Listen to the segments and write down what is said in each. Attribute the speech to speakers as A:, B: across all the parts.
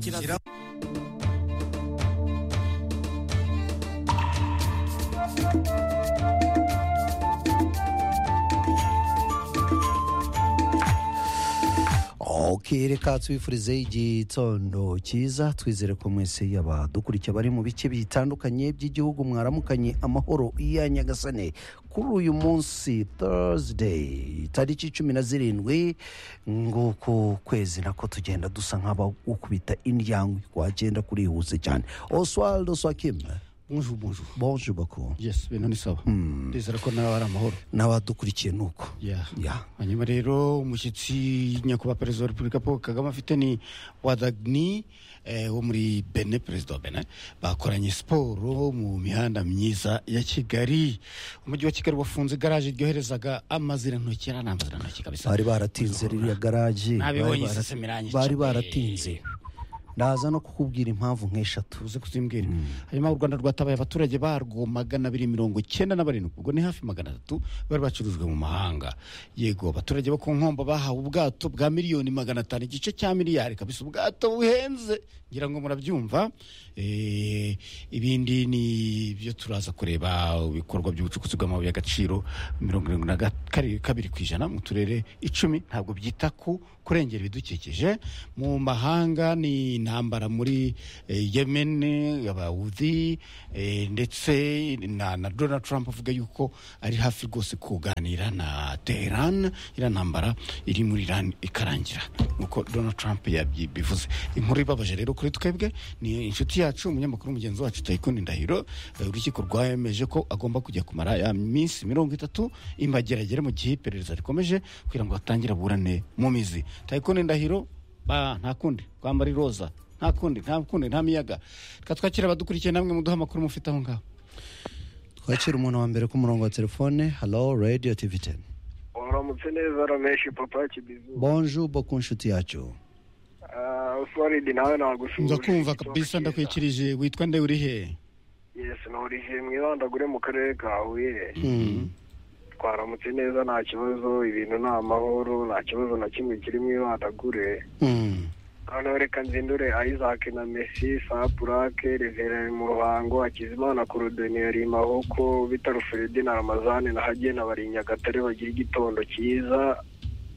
A: Kiraz.
B: ok reka tubifurize igitondo cyiza twizere ko mwese abadukurikiye bari mu bice bitandukanye by'igihugu mwaramukanye amahoro iya nyagasane kuri uyu munsi thursday tariki cumi na zirindwi nguku kwezi nako tugenda dusa nk'abagukubita indyango wagenda kurihuse cyane oswald oswakim
C: bonjour bonjour
B: bonjour baku
C: yes ibintu ni sawa ndizera ko nawe ari amahoro
B: n'abadukurikiye ni uko
C: Yeah.
B: Yeah.
C: hanyuma rero umushyitsi nyakubahwa perezida wa repubulika paul kagame afite ni wadagni eh, wo muri bene perezida wa bene bakoranye siporo mu mihanda myiza ya kigali umujyi wa kigali wafunze garaje ryoherezaga amazirantoki ari amazirantoki kabisa
B: bari baratinze ririya garaje
C: Nabibonye
B: bari bara-
C: iseseme irangiye
B: bari
C: cyane.
B: baratinze ndaza no kukubwira impamvu nk'eshatu
C: uze kuzimbwira hanyuma u rwanda rwatabaye abaturage barwo magana abiri mirongo cyenda na barindwi ubwo ni hafi magana atatu bari bacurujwe mu mahanga yego abaturage bo ku nkombo bahawe ubwato bwa miliyoni magana atanu igice cya miliyari kabisa ubwato buhenze ngira ngo murabyumva Eh, ibindi ni byo turaza kureba ibikorwa by'ubucukuzi bw'amabuye y'agaciro mirongo irindwi na ga- kari- kabiri ku ijana mu turere icumi ntabwo byita ku kurengera ibidukikije mu mahanga ni intambara muri eh, yemen abawuzi ndetse na, na donald trump avuga yuko ari hafi rwose kuganira na teheran iriya ntambara iri muri iran ikarangira nuko donald trump yabivuze inkuru ibabaje rero kuri twebwe ni inshuti yacu umunyamakuru mugenzi wacu tayikundi ndahiro eh, urukiko rwemeje ko agomba kujya kumara ya minsi mirongo itatu imbageragere mu gihe iperereza rikomeje kugira ngo atangire aburane mu mizi tayikundi ndahiro ba nta kundi kwambara iroza nta kundi nta kundi nta miyaga reka twakira abadukurikiye namwe muduhe amakuru mufite aho ngaho
B: twakira umuntu wa mbere ku murongo wa telefone halo radiyo tivi teni
D: waramutse neza rameshi papa kibizu
B: bonjour bo ku nshuti yacu
D: Ah, oswald nawe nagusuhuje
C: ndakumva kabisa ndakwikirije witwa nde uri he
D: yes nahurije mu ibandagure mu karere ka huye twaramutse neza nta kibazo ibintu ni amahoro nta kibazo na kimwe kiri mu ibandagure
B: Mm.
D: noneho reka nzindure isaac na messi sapurake reverere mu ruhango hakizimana korodoneri mahoko bitaro feredi na ramazane na hagena bari i nyagatare bagira igitondo cyiza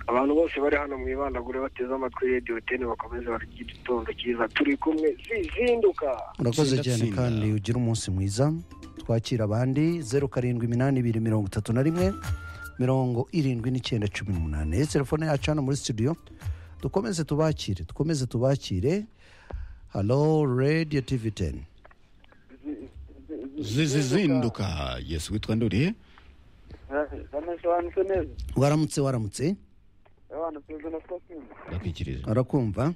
D: abantu bose bari hano mu ibandagure bateze amatwi rediyo teni bakomeze barya igitondo cyiza turi kumwe zizinduka
B: urakoze
C: Tsinda,
B: cyane
C: tsinda.
B: kandi ugira umunsi mwiza twakira abandi zeru karindwi iminani ibiri mirongo itatu na rimwe mirongo irindwi n'icyenda cumi n'umunani telefone yacu hano muri studio dukomeze tubakire dukomeze tubakire halo radiyo tivi teni
C: zizinduka yes witwa nde uri he
D: banasobanutse neza
B: waramutse waramutse
D: abantu perezida na sitasiyo
C: ndakwikirije
B: arakumva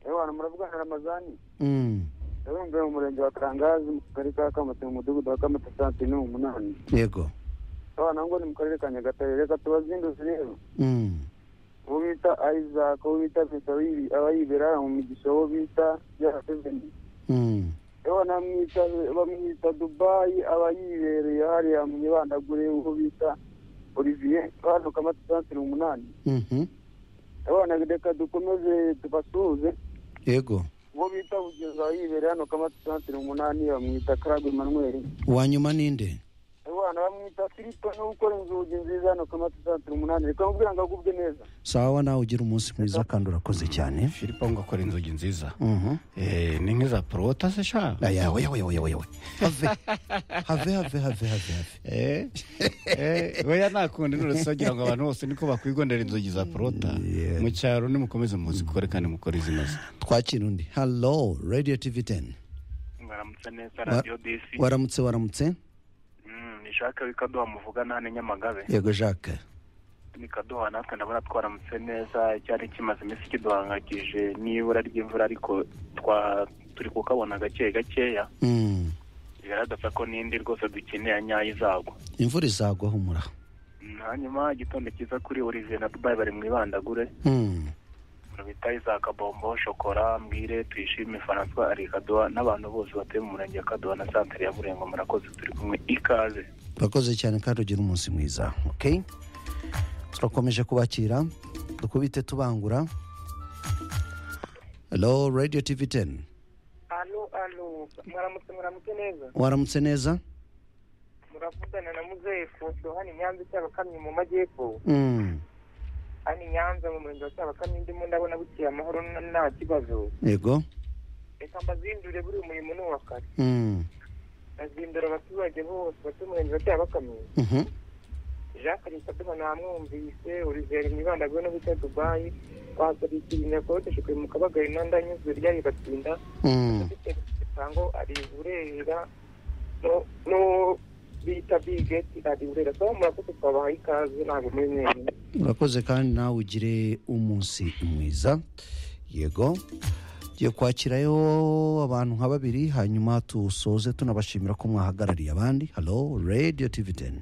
D: abantu muravugana ramazani
B: Mm.
D: yarumviye mu murenge wa karangazi mu kagari ka kamate mu mudugudu wa kamate santine mu munani
B: yego
D: abana ngo ni mu karere ka nyagatare reka tubazinduze rero
B: Mm.
D: uwo bita isaac uwo bita pesa aba yibera mu migisha uwo bita yaraseveni
B: Mm.
D: bamwita bamwita dubayi aba yibereye hariya mu ibandagure uwo bita olivier hano kamate santine mu munani
B: Mhm.
D: abana reka dukomeze tubasuhuze
B: yego
D: uwo bita bugeza aba yibereye hano kamate santine mu munani bamwita karagwe manweri
B: uwanyuma ninde
D: abana bamwita filipo no gukora inzugi nziza hano kamata santire umunani reka mubwira ngo agubwe neza
B: sawa nawe ugira umunsi mwiza kandi urakoze cyane
C: filipo ngo akora inzogi nziza
B: Mhm.
C: Eh, ni nk'iza porota se sha
B: aya we we we we we have have have have have have
C: Eh, eh, oya nta kundi nuretse wagira ngo abantu bose niko bakwigondera inzogi za porota
B: Yeah.
C: mu cyaro nimukomeze muzikore kandi mukore izinoze
B: twakira undi halo radio tv 10
E: mwaramutse neza
B: Wa-
E: radiyo disi
B: waramutse waramutse
E: Mm, ni shaka w'ikaduha muvugana hano i nyamagabe
B: yego jacques
E: ni kaduha natwe ndabona twaramutse neza cyari kimaze iminsi kiduhangayikije n'ibura ry'imvura ariko twa turi kukabona gake gakeya
B: Mm.
E: bigaragaza ko n'indi rwose dukeneye nyayo izagwa
B: imvura izagwa humura
E: Mm, hanyuma igitondo cyiza kuri olivier na dubai bari mu ibandagure
B: Mm.
E: bita isaka bombo shokora mbwire tuyishime francois ari kaduha n'abantu bose batuye mu murenge wa kaduha na santere ya burengo murakoze turi kumwe ikaze
B: urakoze cyane kandi ugira umunsi mwiza okay turakomeje kubakira dukubite tubangura halo radiyo tivi teni
F: alo alo mwaramutse mwaramutse neza
B: waramutse neza
F: muravugana na muzefu hano nyanza cyabakamyi mu majyepfo
B: Mm,
F: hano i nyanza mu murenge wa cyabakamyi ndimo ndabona bukeye amahoro n- nta kibazo
B: yego
F: reka mbazindure buri umurimo ni uwa kare
B: Mm,
F: bazindura abaturage bose batuye umurenge wa cyabakamyi
B: mhm,
F: jacques kaduha namwumvise urugero imibandagwe no bita dubayi twasabikira intego dushyizwe mu kabagari nanda nyuzwe ryari batsinda
B: mm,
F: isango ari burera no- no bita bigeti ari burera so murakoze twabahaye ikaze ntabwo muri mwenyine
B: urakoze kandi nawe ugire umunsi mwiza yego tugiye kwakirayo abantu nka babiri hanyuma tusoze tunabashimira ko mwahagarariye abandi halo radiyo tivi teni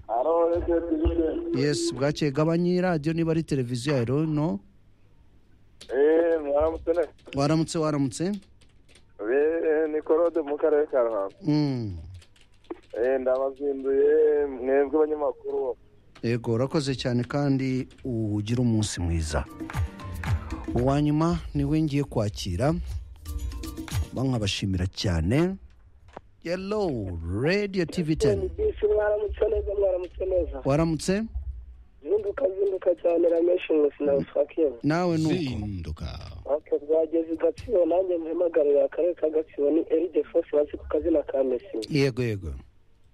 B: yesi bwakeye gabanye radiyo niba ari televiziyo ya no
G: eee mwaramutse neza
B: waramutse waramutse
G: eee ni korode mu karere ka ruhango
B: Mm,
G: eee ndabazinduye mwebwe abanyamakuru
B: yego urakoze cyane kandi ugire umunsi mwiza uwa nyuma niwe ngiye kwakira bankabashimira cyane yelo radiyo tivi teni
D: bisi mwaramutse neza mwaramutse neza
B: waramutse
D: zinduka zinduka cyane rameshi nkusi na usakiyemu
B: nawe nuko
C: zinduka
D: aka bwageze i gatsibo nanjye mpamagarira akarere ka gatsibo ni eride fosi bazi ku kazina ka mesi
B: yego yego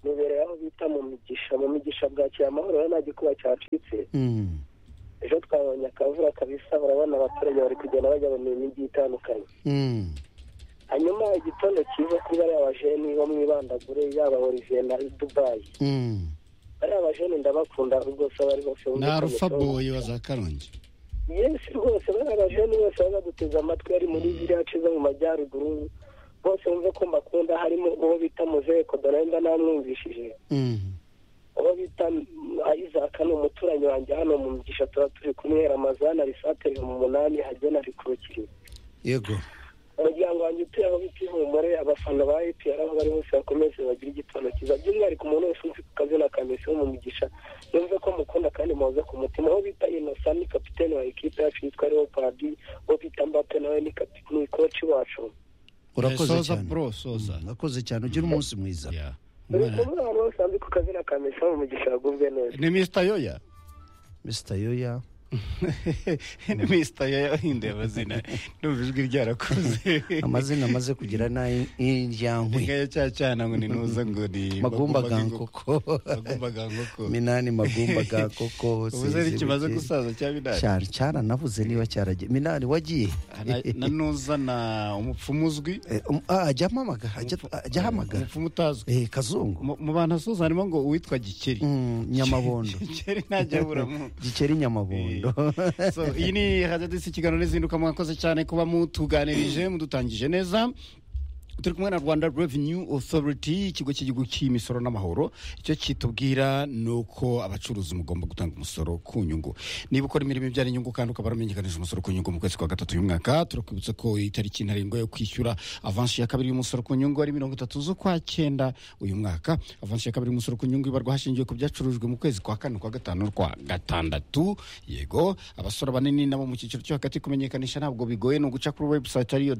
D: nibereye aho bita mu migisha mu migisha bwakiye amahoro ya nta gikuba cyacitse
B: Mm,
D: ejo twabonye akavura kabisa urabona abaturage bari kugenda bajya mu mirimo igiye itandukanye
B: mm,
D: hanyuma igitondo cyiza kuri bariya bajeni bo mu ibandagure yaba oriviye na dubayi
B: mm.
D: bariya bajeni ndabakunda rwose abo ari bose
C: ni arufa boyi wa za karongi
D: yesi rwose bariya bajeni bose bazaduteze amatwi ari muri ziriya nce zo mu majyaruguru bose bumve ko mbakunda harimo uwo bita muzeko donenda namwumvishije
B: Mm,
D: uwo bita ayizaka ni umuturanyi wanjye hano mu mugisha tuba turi kumwe ramazana risateri mu munani hagena rikurikira
B: yego
D: umuryango wanjye utuye aho bita ihumure abafana ba epr aho bari bose bakomeze bagire igitondo cyiza by'umwihariko umuntu wese uzi ku kazina ka mesi wo mu mugisha yumve ko mukunda kandi muhoze ku mutima aho bita inosa ni kapitene wa ekipe yacu yitwa ariwo padi uwo bita mbape nawe ni kapi- ni koci wacu
B: urakoze
C: soza
B: cyane
C: bro soza
B: Mm, urakoze cyane ugire umunsi mwiza
C: Yeah.
D: buri
C: Umwana-
D: kumwe abantu bose bazi ku kazina ka mesi wo mu mugisha bagubwe neza
C: ni mr yoya
B: mr yoya
C: ni mr yoya wahinduye amazina ndumva ijwi ryarakuze
B: amazina amaze kugira n'indyankwi
C: inka ya cya cyana ngo ni nuza ngo ni
B: magumba ga
C: gankoko
B: nkoko
C: magumba gankoko
B: minani magumba ga koko
C: ubuze ari kimaze gusaza cya bidari
B: cyane cyaranavuze niba cyaragiye minani wagiye
C: Na- na nuza na umupfumu uzwi
B: Eh, um, ah, ajya ampamagara ajya ajya ahamagara
C: umupfumu utazwi
B: Eh, kazungu
C: mu mu bantu asoza harimo ngo uwitwa gikeri
B: Mm, nyamabondo
C: gikeri ntajya aburamu
B: gikeri nyamabondo
C: so iyi ni radiyo disi kiganiro n'izinduka mwakoze cyane kuba mutuganirije mudutangije neza turi kumwe na rwanda revenue authority ikigo cy'igihugu cy'imisoro n'amahoro icyo kitubwira ni uko abacuruzi mugomba gutanga umusoro ku nyungu niba ukora imirimo ibyara inyungu kandi ukaba waramenyekanije umusoro ku nyungu mu kwezi kwa gatatu y'umwaka mwaka turakwibutsa ko itariki ntarengwa yo kwishyura avansi ya kabiri y'umusoro ku nyungu ari mirongo itatu z'ukwa cyenda uyu mwaka avansi ya kabiri y'umusoro ku nyungu ibarwa hashingiwe ku byacurujwe mu kwezi kwa kane kwa gatanu n'ukwa gatandatu yego abasora banini nabo mu cyiciro cyo hagati kumenyekanisha ntabwo bigoye ni uguca kuri webusayiti ariyo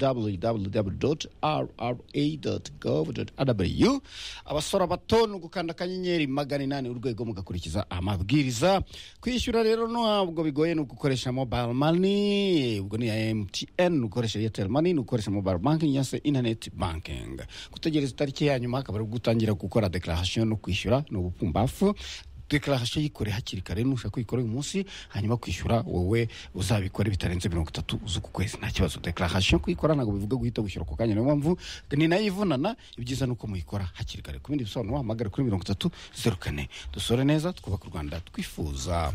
C: www.rra.gov.rw abasora bato ni ugukanda akanyenyeri magana inani urwego mugakurikiza amabwiriza kwishyura rero ntabwo bigoye ni ugukoresha mobile money ubwo ni iya mtn ni ugukoresha airtel money ni ugukoresha mobile banking cyangwa se internet banking gutegereza itariki ya nyuma akaba ari ubwo utangira gukora declaration no kwishyura ni ubupfumbafu dekararasiyo yikore hakiri kare nushaka kuyikora uyu munsi hanyuma kwishyura wowe uzabikore bitarenze mirongo itatu z'uku kwezi nta kibazo dekararasiyo kuyikora ntabwo bivuga guhita wishyura ako kanya niyo mpamvu ni nayo ivunana ibyiza ni uko muyikora hakiri kare ku bindi bisobanuro wahamagara kuri mirongo itatu zeru kane dusore neza twubaka u rwanda twifuza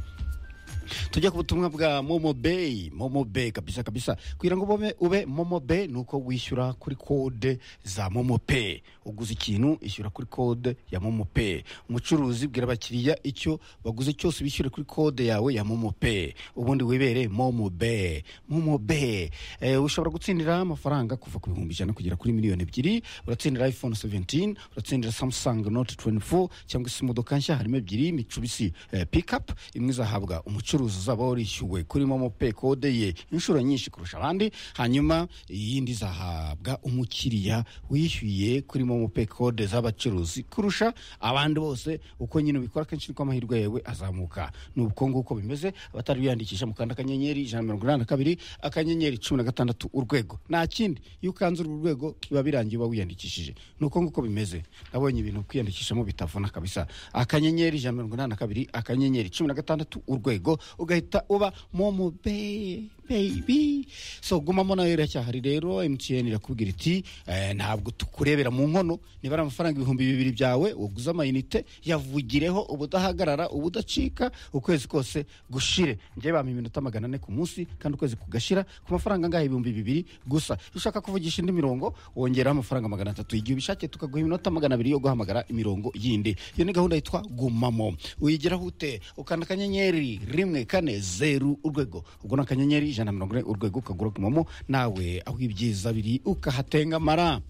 C: tujya ku butumwa bwa momo beyi momo beyi kabisa kabisa kugira ngo ube, ube momo beyi ni uko wishyura kuri kode za momo peyi uguze ikintu ishyura kuri kode ya momo peyi umucuruzi bwira abakiriya icyo baguze cyose bishyure kuri kode yawe ya momo peyi ubundi wibere momo beyi momo beyi eh, ushobora gutsindira amafaranga kuva ku bihumbi ijana kugera kuri miliyoni ebyiri uratsindira iphone 17 uratsindira samsung note 24 cyangwa se imodoka nshya harimo ebyiri mitsubishi eh, pickup imwe izahabwa umucuruzi ucuruza uzaba warishyuwe kuri momo pe kode ye inshuro nyinshi kurusha abandi hanyuma iyindi izahabwa umukiriya wishyuye kuri momo pe kode z'abacuruzi kurusha abandi bose uko nyine ubikora kenshi niko amahirwe yawe azamuka ni uko nguko bimeze abatari biyandikisha mukanda akanyenyeri ijana na mirongo inani na kabiri akanyenyeri cumi na gatandatu urwego nta kindi iyo ukanze uru rwego biba birangiye uba wiyandikishije ni uko nguko bimeze nabonye ibintu kwiyandikishamo bitavuna kabisa akanyenyeri ijana na mirongo inani na kabiri akanyenyeri cumi na gatandatu urwego ugahita uba momo be baby so gumamo nawe iracyahari rero emutiyeni irakubwira iti eh, ntabwo tukurebera mu nkono niba ari amafaranga ibihumbi bibiri byawe waguze amayinite yavugireho ubudahagarara ubudacika ukwezi kose gushire njye bampa iminota magana ane ku munsi kandi ukwezi kugashira ku mafaranga angahe ibihumbi bibiri gusa iyo ushaka kuvugisha indi mirongo wongeraho amafaranga magana atatu igihe ubishakiye tukaguha iminota magana abiri yo guhamagara imirongo yindi iyo ni gahunda yitwa gumamo uyigeraho ute ukanda akanyenyeri rimwe kane zeru urwego ubwo ni akanyenyeri ijana na mirongo ine urwego ukagura gumamo nawe aho ibyiza biri ukahatengamara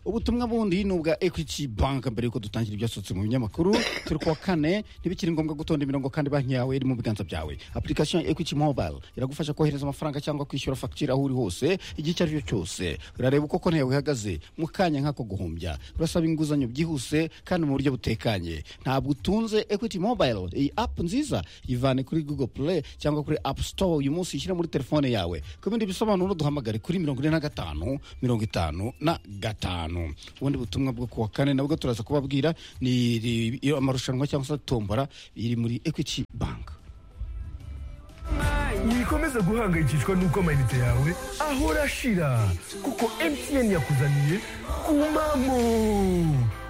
C: ubutumwa bundi ni ubwa equity bank mbere yuko dutangira ibyasohotse mu binyamakuru turi kuwa kane ntibikiri ngombwa gutonda imirongo kandi banki yawe iri mu biganza byawe application ya equity mobile iragufasha kohereza amafaranga cyangwa kwishyura fagitire aho uri hose igihe icyo ari cyo cyose urareba uko konti yawe ihagaze mu kanya nk'ako guhumbya urasaba inguzanyo byihuse kandi mu buryo butekanye ntabwo utunze equity mobile iyi app nziza ivane kuri google play cyangwa kuri app store uyu munsi ishyira muri telefone yawe ku bindi bisobanuro duhamagare kuri mirongo ine na gatanu mirongo itanu na gatanu gatanu ubundi butumwa bwo kuwa kane nabwo turaza kubabwira ni iri- iyo amarushanwa cyangwa se tombora iri muri equity bank
H: wikomeza guhangayikishwa n'uko amayinite yawe ahora ashira kuko mtn yakuzaniye kumamo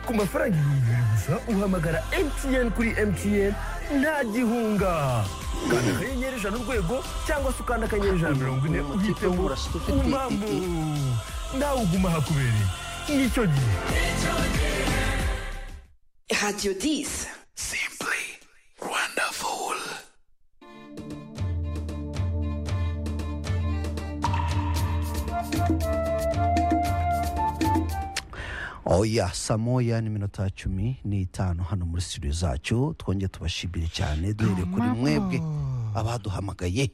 H: ku mafaranga ibihumbi bibiri gusa uhamagara mtn kuri mtn nta gihunga kanda akanyenyeri ijana urwego cyangwa se ukanda akanyenyeri ijana na mirongo ine uhitemo kumamo nawe uguma hakubereye nicyo gihe
I: Radio 10.
B: oya saa moya n'iminota cumi n'itanu hano muri studio zacu twongeye tubashimire cyane duhereye kuri mwebwe abaduhamagaye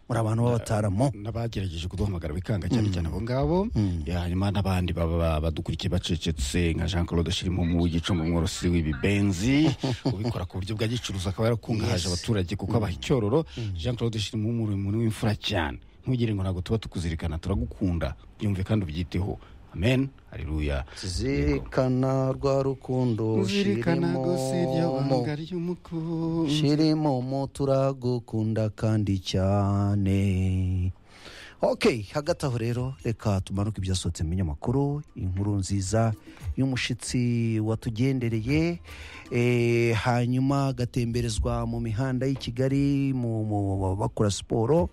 B: muri abantu b'abataramo
C: n'abagerageje kuduhamagara bikanga cyane cyane abo ngabo Ya, hanyuma n'abandi baba ba- badukurikiye bacecetse nka jean claude shirimumu w'igicumbi umworosi w'ibibenzi ubikora ku buryo bwa gicuruzi akaba yarakungahaje abaturage kuko abaha icyororo jean claude shirimumu uri umuntu w'imfura cyane ntugire ngo ntabwo tuba tukuzirikana turagukunda byumve kandi ubyiteho amen haleluya
B: zirikana rwa rukundo
C: uzirikana gusa iryo
B: shirimo
C: banga ry'umukunzi
B: shirimomo turagukunda kandi cyane ok hagati aho rero reka tumanuke ibyasohotse mu binyamakuru inkuru nziza y'umushitsi watugendereye eh, hanyuma agatemberezwa mu mihanda y'i kigali mu mu- bakora siporo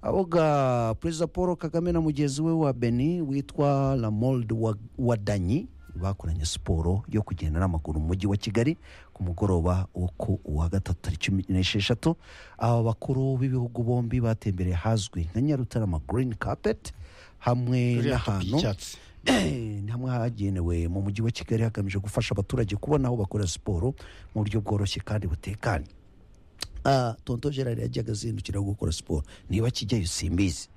B: aboga perezida paul kagame na mugenzi we wa beni witwa lamold Wa- wadanyi bakoranye siporo yo kugenda n'amaguru mu mujyi wa kigali ku mugoroba wo ku wa gatatu tariki cumi n'esheshatu aba bakuru b'ibihugu bombi batembereye ahazwi nka nyarutarama green carpet hamwe
C: ririya
B: n'ahantu
C: topi y'icyatsi
B: ni hamwe hagenewe mu mujyi wa kigali hagamije gufasha abaturage kubona aho bakora siporo mu buryo bworoshye kandi butekanye Ah, tonto gerard yajyaga azindukira gukora siporo niba kijyayo simbizi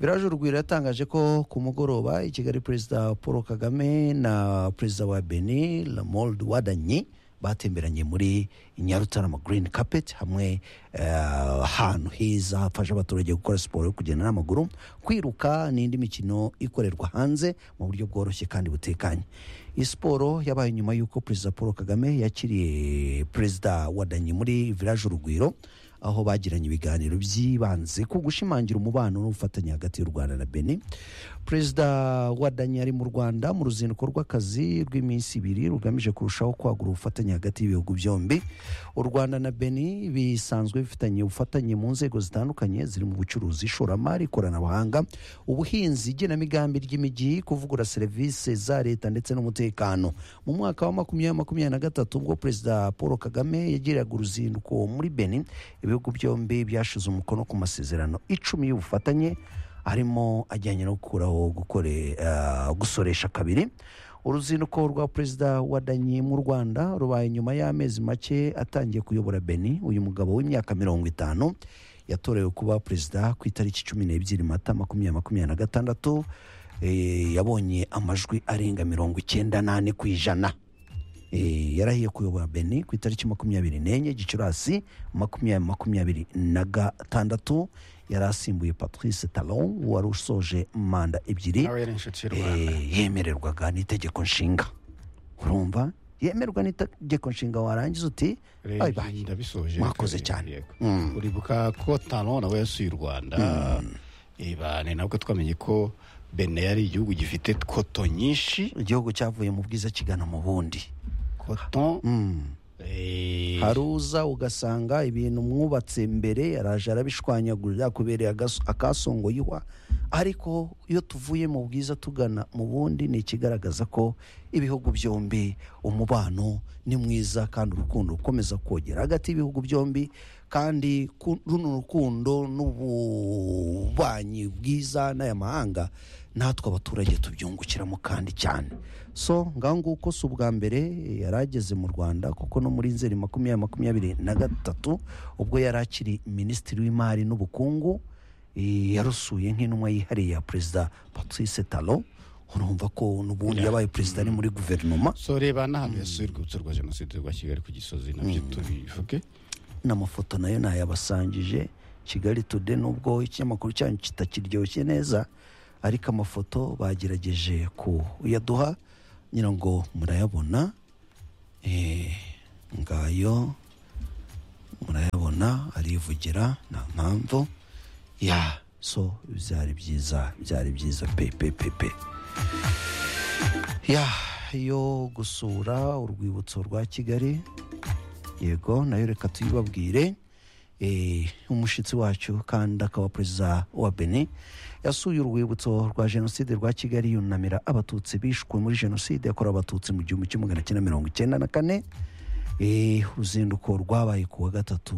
B: viraje urugwiro yatangaje ko ku mugoroba i kigali perezida paul kagame na perezida wa beni lamold wadanyi batemberanye muri nyarutarama green carpet hamwe eh, ahantu heza hafasha abaturage gukora siporo yo kugenda n'amaguru kwiruka n'indi mikino ikorerwa hanze mu buryo bworoshye kandi butekanye iyi siporo yabaye nyuma y'uko perezida paul kagame yakiriye perezida wadanyi muri viraje urugwiro aho bagiranye ibiganiro byibanze ku gushimangira umubano n'ubufatanye hagati y'u rwanda na beni perezida wa dani ari mu rwanda mu ruzinduko rw'akazi rw'iminsi ibiri rugamije kurushaho kwagura ubufatanye hagati y'ibihugu byombi u rwanda na beni bisanzwe bifitanye ubufatanye mu nzego zitandukanye ziri mu bucuruzi ishoramari ikoranabuhanga ubuhinzi igenamigambi ry'imijyi kuvugura serivisi za leta ndetse n'umutekano mu mwaka wa makumyabiri makumyabiri na gatatu ubwo perezida paul kagame yagiraga uruzinduko muri benin ibihugu byombi byashize umukono ku masezerano icumi y'ubufatanye harimo ajyanye no gukuraho gukore, ah, gusoresha kabiri uruzinduko rwa perezida wa danyi mu rwanda rubaye nyuma y'amezi make atangiye kuyobora beni uyu mugabo w'imyaka mirongo itanu yatorewe kuba perezida ku itariki cumi n'ebyiri mata makumyabiri makumyabiri na gatandatu eh, yabonye amajwi arenga mirongo icyenda n'ane ku ijana Eh, yarahiye kuyobora beni ku itariki makumyabiri n'enye gicurasi makumyabiri makumyabiri na gatandatu yari asimbuye patrice talon wari usoje manda ebyiri
C: nawe yari inshuti y'u
B: eh,
C: rwanda
B: yemererwaga n'itegeko nshinga urumva yemerwa n'itegeko nshinga warangiza uti
C: rero
B: "Ay, bye."
C: ndabisoje
B: mwakoze
C: Yego.
B: cyane.
C: Yego.
B: Mm.
C: uribuka ko tano nawe yasuye u rwanda Iba, ni nabwo twamenye ko bene yari igihugu gifite koto nyinshi
B: igihugu cyavuye mu bwiza kigana mu bundi
C: koto
B: Mm.
C: eh,
B: hari uza ugasanga ibintu mwubatse mbere araje arabishwanyagura byakubereye agas- akasongoyihwa ariko iyo tuvuye mu bwiza tugana mu bundi ni ikigaragaza ko ibihugu byombi umubano ni mwiza kandi urukundo rukomeza kogera hagati y'ibihugu byombi kandi ku- runo rukundo n'ububanyi bwiza n'aya mahanga natwe abaturage tubyungukiramo kandi cyane so ngaho nguko si ubwa mbere yari ageze mu rwanda kuko no muri nzeri makumyabiri makumyabiri na gatatu ubwo yari akiri minisitiri w'imari n'ubukungu eh, yarusuye nk'intumwa yihariye ya perezida patrice talo urumva ko n'ubundi yabaye perezida ari muri guverinoma
C: so reba n'ahantu yasuye urwibutso rwa jenoside rwa kigali ku gisozi nabyo tubivuge
B: n'amafoto nayo nayabasangije kigali tude nubwo ikinyamakuru cyanyu kitakiryoshye neza ariko amafoto bagerageje kuyaduha ngira ngo murayabona Eh, ngayo murayabona arivugira nta mpamvu ya so byari byiza byari byiza pe pe pe pe ya yo gusura urwibutso rwa kigali yego nayo reka tuyibabwire Eh, umushyitsi wacu kandi akaba perezida wa beni yasuye urwibutso rwa jenoside rwa kigali yunamira abatutsi bishwe muri jenoside yakorewe abatutsi mu gihumbi kimwe magana cyenda mirongo icyenda na kane Eh, uruzinduko rwabaye ku wa gatatu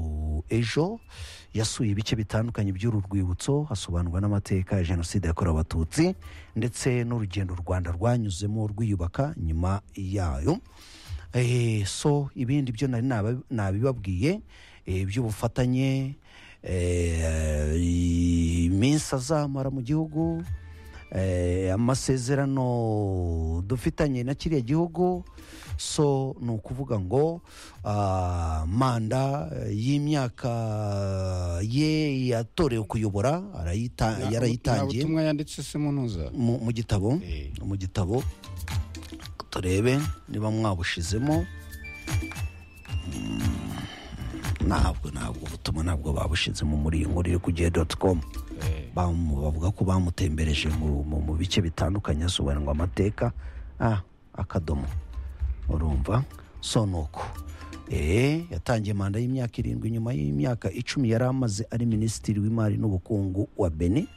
B: ejo yasuye ibice bitandukanye by'uru rwibutso hasobanurwa n'amateka ya jenoside yakorewe abatutsi ndetse n'urugendo u rwanda rwanyuzemo rwiyubaka nyuma yayo Eh, so ibindi byo nari naba- nabibabwiye eh, by'ubufatanye eh, iminsi azamara mu gihugu eh, amasezerano dufitanye na kiriya gihugu so ni ukuvuga ngo ah, manda y'imyaka ye yatorewe kuyobora arayita-
C: Na- nta
B: yarayitangiye
C: butumwa yanditse se munuza
B: mu mu gitabo
C: Eh.
B: mu gitabo turebe niba mwabushizemo Mm, ntabwo ntabwo ubutumwa ntabwo babushizemo muri iyi nkuru iri ku gihe doti komu Bamu- bavuga ko bamutembereje mu, mu, mu bice bitandukanye hasobanurwa amateka ah, akadomo urumva so ni uko Eh, yatangiye manda y'imyaka irindwi nyuma y'imyaka icumi yari amaze ari minisitiri w'imari n'ubukungu wa beni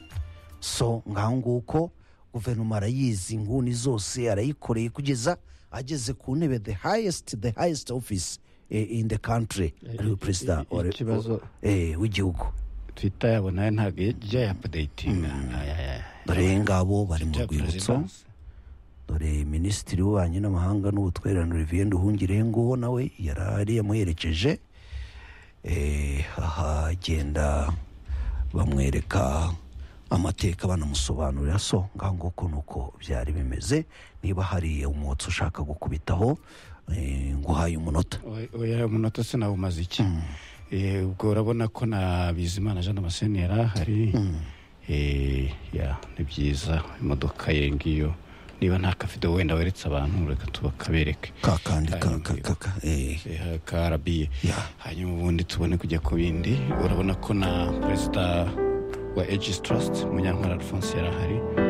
B: so ngaho nguko guverinoma arayizi inguni zose arayikoreye kugeza ageze ku ntebe the highest the highest office eh, in the country ariwe perezida wa re-
C: ikibazo-
B: eh, w'igihugu
C: twita yabo nayo ntabwo yajya yapadayitinga
B: dore ngabo bari mu rwibutso dore minisitiri w'ububanyi n'amahanga n'ubutwererane olivier nduhungirehengo nawe yari ari yamuherekeje Eh, aha agenda bamwereka amateka banamusobanurira so ngaho nguko ni uko byari bimeze niba hari umwotsi ushaka gukubitaho eh, nguhaye umunota
C: oya umunota se nawe umaze iki Eh, ubwo urabona ko na bizimana jean damascene yari ahari Eh, ya, ni byiza imodoka ye ngiyo niba nta kavido wenda weretse abantu reka tubakabereke
B: kakandi ka-
C: Ayo,
B: ka- ka- ka- eh,
C: Eh, ka arabiye
B: Ya.
C: hanyuma ubundi tubone kujya ku bindi urabona ko na perezida wa aegis trust munyantwara alphonse yari ahari